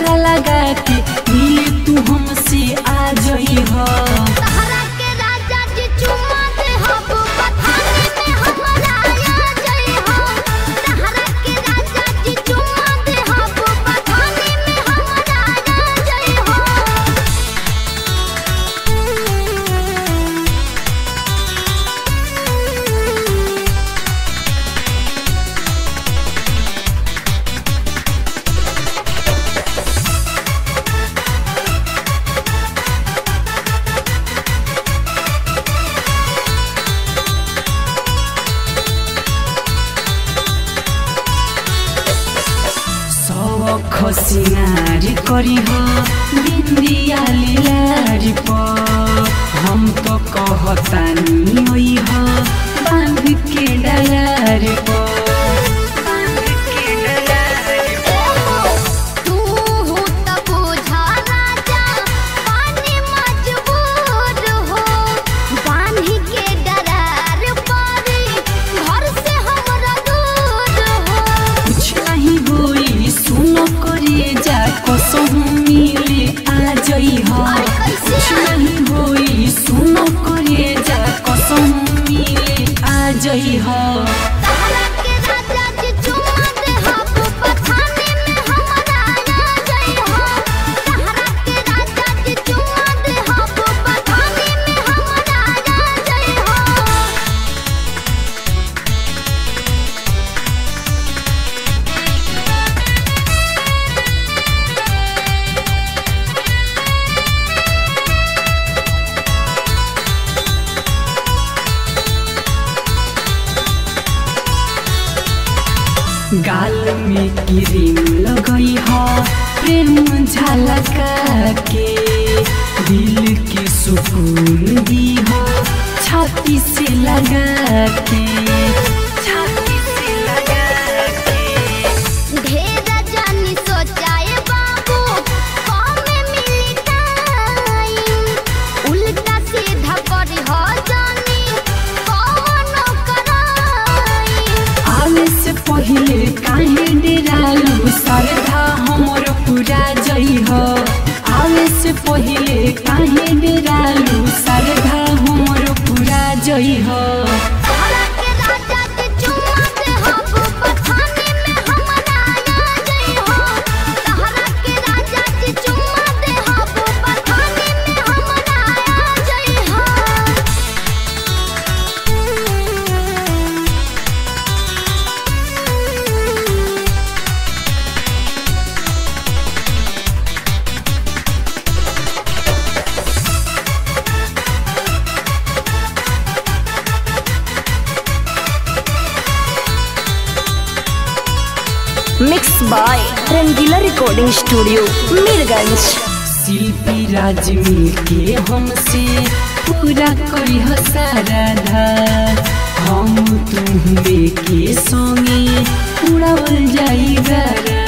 मेला लगा के मिले तू हमसे आ जई हो तहरा के राजा जी चुमा दे हब बथाने में हमरा आ जाई हो तहरा के राजा जी चुमा दे हब बथाने में हमरा आ जाई हो सब खसिनारी करी हो बिंदिया लीलारी पर हम तो कहतानी ओई हो बांध के डलार पर बांध के डलार तू हो त बुझा राजा पानी मजबूर हो बांधी के डरार पारी घर से हमरा दूर हो कुछ नहीं होई सुनो करे जा कसम मिले आ जई हो कुछ नहीं होई सुनो करे जा कसम मिले आ जई हो तहरा के राजा जी चुमा दे हब बथाने में हमरा आ जाई हो तहरा के राजा जी चुमा दे हब बथाने में हमरा आ जाई हो गाल में क्रीम लगई हो प्रेम झलका के दिल के सुकून दी हो छाती से लगा के छाती से लगा के ढेर जानी सोचाए बाबू कमे मिली टाइम उल्टा सीधा करी हो जानी कौनो कराई आवे से पहिले काहे डेरालू सरधा हमर पूरा जई हो आवे से पहिले काहे डेरालू सरधा हमर पूरा जई हो तहरा के राजा जी चुमा दे हब बथाने में हमरा आ जाई हो तहरा के राजा जी चुमा दे हब बथाने में हमरा आ जाई हो mix by Rangeela recording studio Mirganj Shilpi Raj मिलके हमसे पूरा करी हो साराधा हम तुम के संगे उड़ावल जाई गरा